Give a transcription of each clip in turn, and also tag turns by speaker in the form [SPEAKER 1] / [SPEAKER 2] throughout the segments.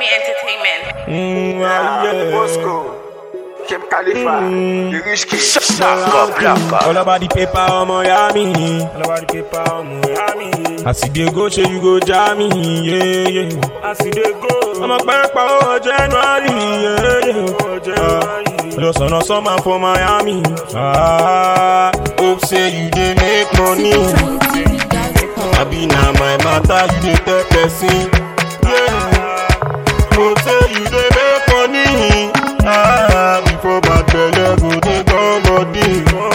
[SPEAKER 1] Me Entertainment.
[SPEAKER 2] Mm, ah, yeah.
[SPEAKER 3] Moscow, Kim Khalifa, the rich kid.
[SPEAKER 2] All about the paper, ọmọ ya mi. All about the paper, ọmọ ya mi. As you dey go, ṣe you go jam me, yeah, yeah. As you dey go. Ọmọ pẹ́pẹ́ owó January, yeah, yeah. Ọjọ́ sọ̀nà sọ́mà for Miami. Ah, hope say you dey make money. Abi na my matter you dey tell person. Yeah. Hope say you dey make money. Ah, before bad belle go dey come body.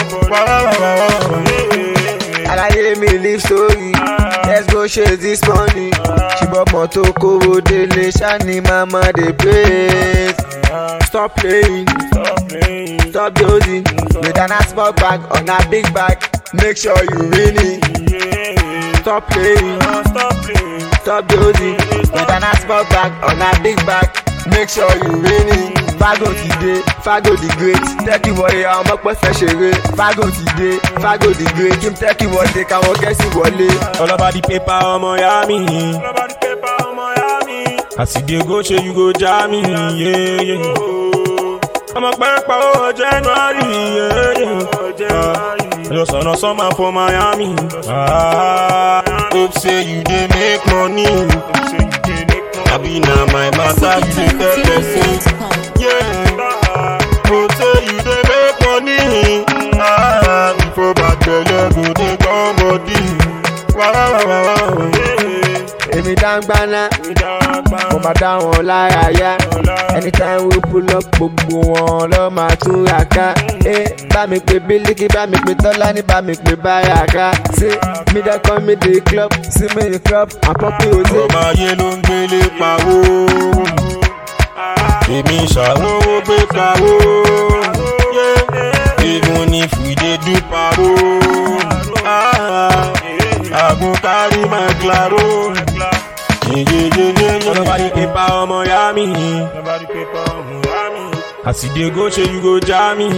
[SPEAKER 3] Alaye mi live story, let's go chase this money. Ṣùgbọ́n mọ́tò kówó délé ṣáni mama dey praise. Stop playing, stop dozing. With an small bag on a big bag, make sure you win it. Stop playing, stop dozing. With an small bag on a big bag, make sure you win it. Fago ti dé, Fago the great, tẹ́kì wọlé àwọn ọmọ pẹ́ fẹ́ ṣeré. Fago ti dé, Fago the great, kí n tẹ́kì wọlé káwọn kẹ́sì wọlé.
[SPEAKER 2] All about the paper, ọmọ ya mi. As you dey go, ṣe you go jam me, yeah, yeah. Ọmọ pẹ́pẹ́ owó January, yeah, yeah. Ọjọ́ sọ̀nà sọ́mà for Miami. Ah, hope say you dey make money. Abi na my matter you dey tell person. Yeah. Hope say you dey make money. Ah, before bad belle go dey come body. Wah, wah, wah, wah, wah.
[SPEAKER 3] Èmi dáńgbáná, mo máa dá wọn lára yá. Anytime we pull up gbogbo wọn lọ máa tún ra ká. Ẹ bá mi pe Bílíkì, bá mi pe Tọ́lání, bá mi pe Báràká. Ṣé mi dẹ́kun mi dé club, sí mi ní club, àpọ́pì òde.
[SPEAKER 2] ọmọ ayé ló ń gbélé pawó èmi ṣàwówó gbé pawó even if we dey do pawó àgùn kárí máa claro yeyeyeye nobody paper ọmọ ya mi as you dey go ṣe you go jam me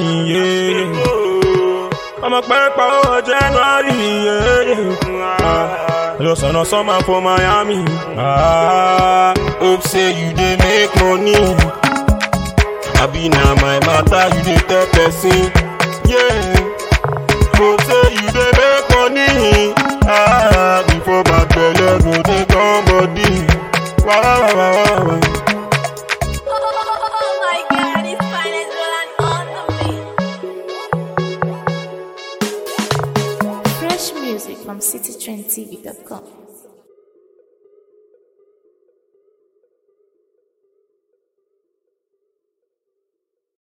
[SPEAKER 2] yeah. ọmọ pẹ́pẹ́ owó January yeah, yeah. ọjọ́ sọ̀nà sọ́mà for Miami. Ah, hope say you dey make money. Abi na my matter you dey tell person. Yeah. Hope say you dey make money. Ah, before bad belle go dey come body. Wah, wah, wah, wah, wah.
[SPEAKER 4] Oh my god, it's finest Roland on the beat.
[SPEAKER 5] Fresh music from citytrendtv.com.